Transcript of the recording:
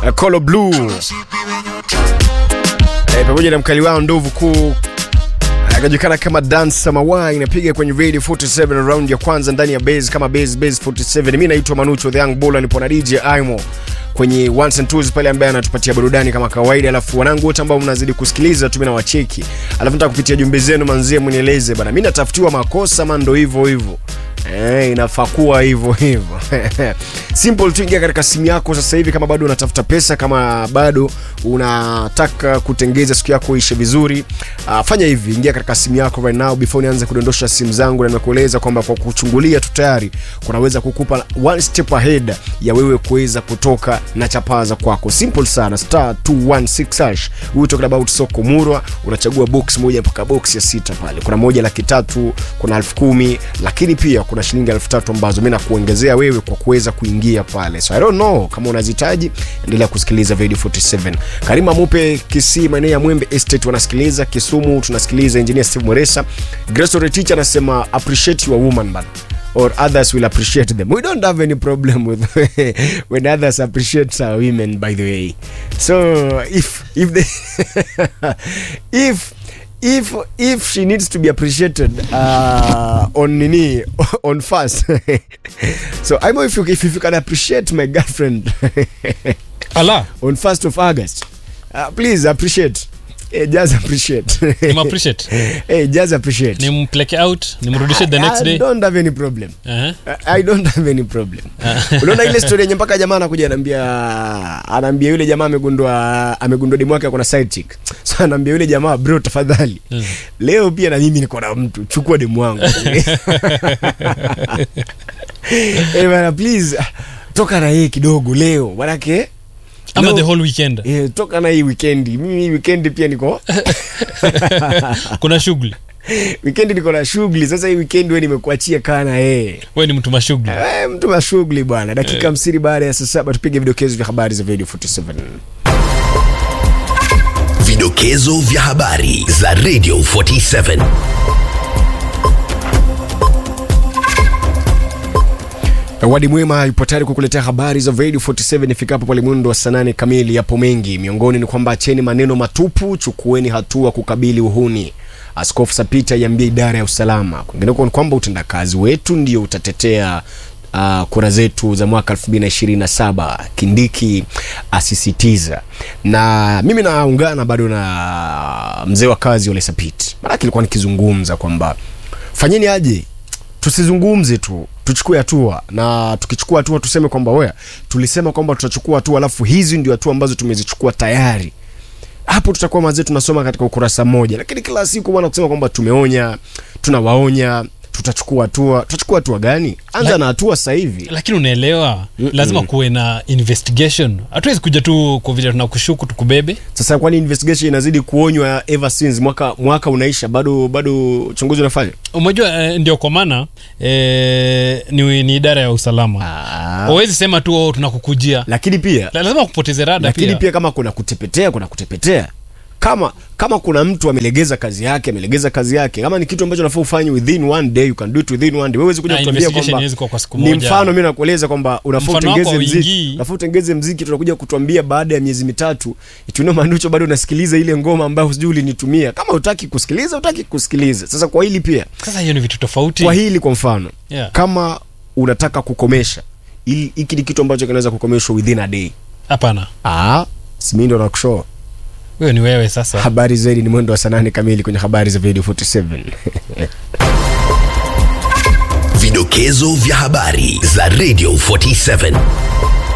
uh, Colo Blue eh, pamoja na mkali wao ndovu kuu akajulikana kama Dan Samawai inapiga kwenye Radio 47 round ya kwanza ndani ya base kama base base 47. Mimi naitwa Manucho the Young Bull, nipo na DJ Aimo kwenye ones and twos pale, ambaye anatupatia burudani kama kawaida. Alafu wanangu wote ambao mnazidi kusikiliza tu, mimi nawacheki, alafu nataka kupitia jumbe zenu, manzie mnieleze bana, mimi natafutiwa makosa mando hivyo hivyo Eh, inafaa kuwa hivyo hivyo. Simple tu, ingia katika simu yako sasa hivi, kama bado unatafuta pesa, kama bado unataka kutengeza siku yako ishe vizuri, uh, fanya hivi, ingia katika simu yako right now before nianze kudondosha simu zangu, na nimekueleza kwamba kwa kuchungulia tu tayari kunaweza kukupa one step ahead ya wewe kuweza kutoka na chapaa za kwako. Simple sana, star 216 hash. We talking about soko murwa, unachagua box moja mpaka box ya sita pale. Kuna moja laki tatu, kuna elfu kumi, lakini pia kuna shilingi elfu tatu ambazo mimi nakuongezea wewe kwa kuweza kuingia pale. So I don't know kama unazihitaji, endelea kusikiliza Radio 47. Karima Mupe Kisii, maeneo ya Mwembe Estate wanasikiliza. Kisumu tunasikiliza engineer Steve Mweresa. Grace Retich anasema appreciate your woman bana or others will appreciate them. We don't have any problem with when others appreciate our women by the way. So if if they if if if she needs to be appreciated uh, on nini on fast so I know if you if you can appreciate my girlfriend ala on first of August uh, please appreciate hey, just appreciate nimappreciate hey, just appreciate nimpeleke out nimrudishe the next I day don't have any problem uh-huh. I don't have any problem. Unaona ile story yenye mpaka jamaa anakuja anaambia anaambia yule jamaa amegundua amegundua demu wake kuna side chick. So anaambia yule jamaa bro tafadhali. Mm. Leo pia na mimi niko na mtu, chukua demu wangu. Eh bana please toka na yeye kidogo leo. Manake ama leo- the whole weekend Eh, toka na hii weekend. Mimi hii weekend pia niko kuna shughuli weekend niko na shughuli. Sasa hii weekend wewe nimekuachia kaa na yeye. we ni mtu mashughuli Eh, mtu wa shughuli bwana. Dakika hamsini baada ya saa saba tupige vidokezo vya habari za Radio 47. Vidokezo vya habari za Radio 47. Wadi Mwema yupo tayari kukuletea habari za Radio 47 ifikapo pale mwendo wa saa nane kamili. Yapo mengi, miongoni ni kwamba acheni maneno matupu, chukueni hatua kukabili uhuni. Askofu Sapita iambia idara ya usalama. Kwingineko ni kwamba utendakazi wetu ndio utatetea uh, kura zetu za mwaka 2027 Kindiki asisitiza. Na mimi naungana bado na mzee wa kazi Ole Sapit, maanake ilikuwa nikizungumza kwamba fanyeni aje tusizungumze tu tuchukue hatua na tukichukua hatua tuseme kwamba wea tulisema kwamba tutachukua hatua alafu hizi ndio hatua ambazo tumezichukua tayari hapo tutakuwa mazee tunasoma katika ukurasa mmoja lakini kila siku bwana kusema kwamba tumeonya tunawaonya tutachukua hatua tutachukua hatua gani anza La- na hatua sasa hivi lakini unaelewa Mm-mm. lazima kuwe na investigation hatuwezi kuja tu kwa vile tunakushuku tukubebe sasa kwani investigation inazidi kuonywa ever since mwaka mwaka unaisha bado bado uchunguzi unafanya umejua eh, ndio kwa maana eh, ni, ni idara ya usalama ah. wawezi sema tu oh, tunakukujia lakini pia La- lazima kupoteze rada lakini pia, pia kama kuna kutepetea kuna kutepetea kama kama kuna mtu amelegeza kazi yake amelegeza kazi yake kama ni kitu ambacho nafaa ufanye within one day you can do it within one day wewe kuja Na kutuambia investigation kwamba haiwezi kuwa kwa siku ni moja. mfano mimi nakueleza kwamba unafaa Mfano wako utengeze mziki hauingii. unafaa utengeze mziki tunakuja kutuambia baada ya miezi mitatu ituno manucho bado unasikiliza ile ngoma ambayo sijui ulinitumia kama utaki kusikiliza utaki kusikiliza sasa kwa hili pia sasa hiyo ni vitu tofauti kwa hili kwa mfano Yeah. kama unataka kukomesha ili- hiki ni kitu ambacho kinaweza kukomeshwa within a day hapana ah simi ndo nakushoa huyo ni wewe sasa habari zaidi ni mwendo wa saa nane kamili kwenye habari za video 47 Vidokezo vya habari za Radio 47.